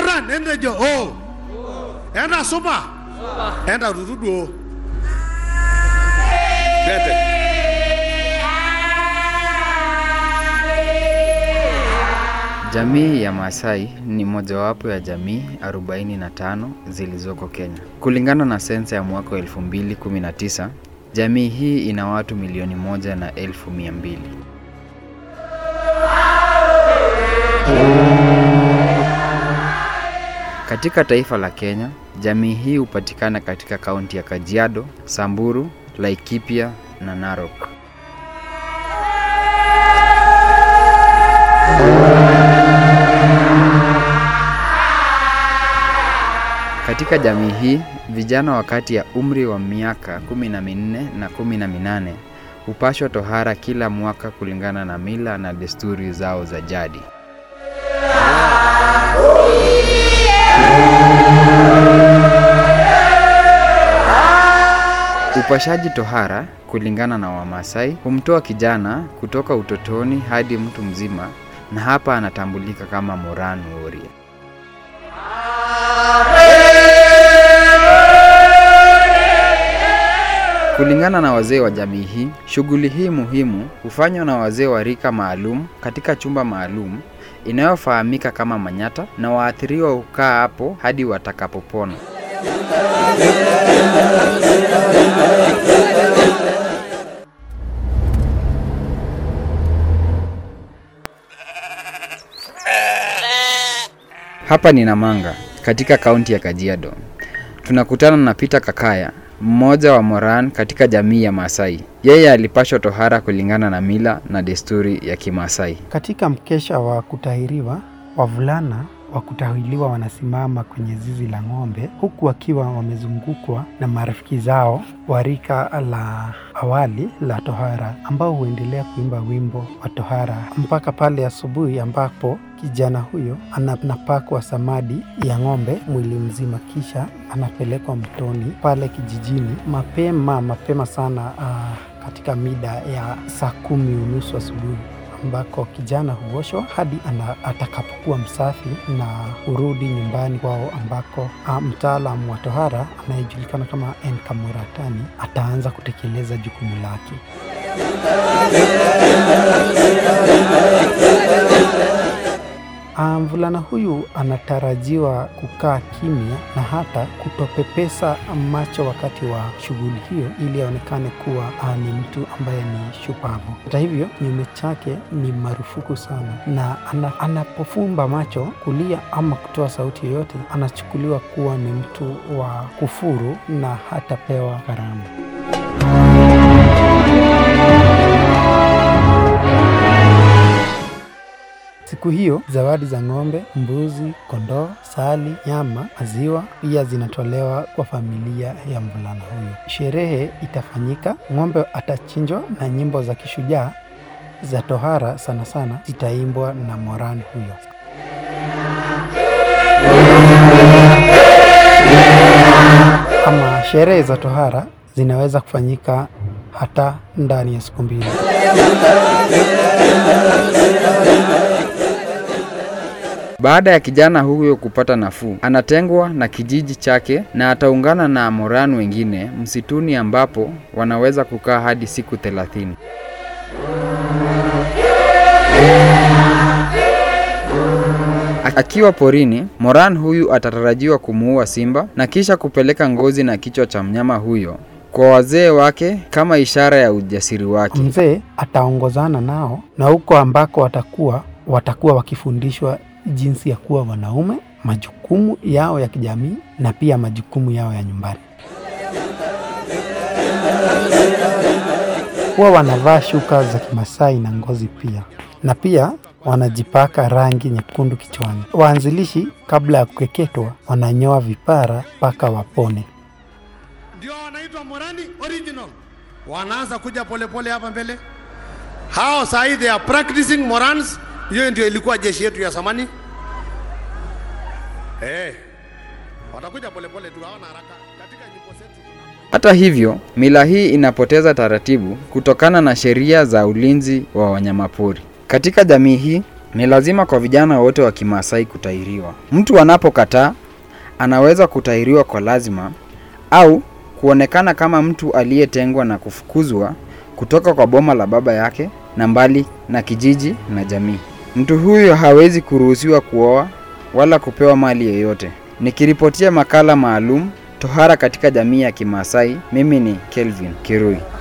Moran entejo o. Enda supa. Enda tutuduo. Bete. Jamii ya Maasai ni mojawapo ya jamii 45 zilizoko Kenya. Kulingana na sensa ya mwaka 2019, jamii hii ina watu milioni moja na elfu mia mbili. Katika taifa la Kenya, jamii hii hupatikana katika kaunti ya Kajiado, Samburu, Laikipia na Narok. Katika jamii hii, vijana wakati ya umri wa miaka kumi na minne na kumi na minane hupashwa tohara kila mwaka kulingana na mila na desturi zao za jadi. Upashaji tohara kulingana na Wamasai humtoa kijana kutoka utotoni hadi mtu mzima, na hapa anatambulika kama Moran Warrior. Kulingana na wazee wa jamii hii, shughuli hii muhimu hufanywa na wazee wa rika maalum katika chumba maalum inayofahamika kama manyata, na waathiriwa hukaa hapo hadi watakapopona. Hapa ni Namanga katika kaunti ya Kajiado. Tunakutana na Peter Kakaya, mmoja wa Moran katika jamii ya Maasai. Yeye alipashwa tohara kulingana na mila na desturi ya Kimaasai. Katika mkesha wa kutahiriwa, wavulana wa kutahiriwa wanasimama kwenye zizi la ng'ombe huku wakiwa wamezungukwa na marafiki zao wa rika la awali la tohara ambao huendelea kuimba wimbo wa tohara mpaka pale asubuhi ambapo kijana huyo anapakwa samadi ya ng'ombe mwili mzima, kisha anapelekwa mtoni pale kijijini mapema mapema sana, uh, katika mida ya saa kumi unusu asubuhi ambako kijana huoshwa hadi ana, atakapokuwa msafi na hurudi nyumbani kwao ambako mtaalamu wa tohara anayejulikana kama Enkamuratani ataanza kutekeleza jukumu lake. Mvulana huyu anatarajiwa kukaa kimya na hata kutopepesa macho wakati wa shughuli hiyo ili aonekane kuwa ni mtu ambaye ni shupavu. Hata hivyo, kinyume chake ni marufuku sana, na ana, anapofumba macho kulia ama kutoa sauti yoyote anachukuliwa kuwa ni mtu wa kufuru na hatapewa karamu. Siku hiyo zawadi za ng'ombe, mbuzi, kondoo, sali, nyama, maziwa pia zinatolewa kwa familia ya mvulana huyo. Sherehe itafanyika, ng'ombe atachinjwa na nyimbo za kishujaa za tohara sana sana zitaimbwa na Moran huyo. Ama sherehe za tohara zinaweza kufanyika hata ndani ya siku mbili. Baada ya kijana huyo kupata nafuu, anatengwa na kijiji chake na ataungana na Moran wengine msituni ambapo wanaweza kukaa hadi siku thelathini. Akiwa porini, Moran huyu atatarajiwa kumuua simba na kisha kupeleka ngozi na kichwa cha mnyama huyo kwa wazee wake kama ishara ya ujasiri wake. Mzee ataongozana nao na huko ambako watakuwa watakuwa wakifundishwa jinsi ya kuwa wanaume, majukumu yao ya kijamii na pia majukumu yao ya nyumbani. Huwa wanavaa shuka za Kimasai na ngozi pia, na pia wanajipaka rangi nyekundu kichwani. Waanzilishi kabla ya kukeketwa wananyoa vipara mpaka wapone. Ndio wanaitwa Morani original. Wanaanza kuja polepole hapa mbele. Hao saa hii they are practicing Morans. Hiyo ndio ilikuwa jeshi yetu ya zamani. Eh. Watakuja polepole tu hawana haraka. Katika nyimbo zetu tuna Hata hivyo, mila hii inapoteza taratibu kutokana na sheria za ulinzi wa wanyamapori. Katika jamii hii, Ni lazima kwa vijana wote wa Kimaasai kutahiriwa. Mtu anapokataa anaweza kutahiriwa kwa lazima au kuonekana kama mtu aliyetengwa na kufukuzwa kutoka kwa boma la baba yake na mbali na kijiji na jamii. Mtu huyo hawezi kuruhusiwa kuoa wala kupewa mali yoyote. Nikiripotia makala maalum tohara katika jamii ya Kimaasai, mimi ni Kelvin Kirui.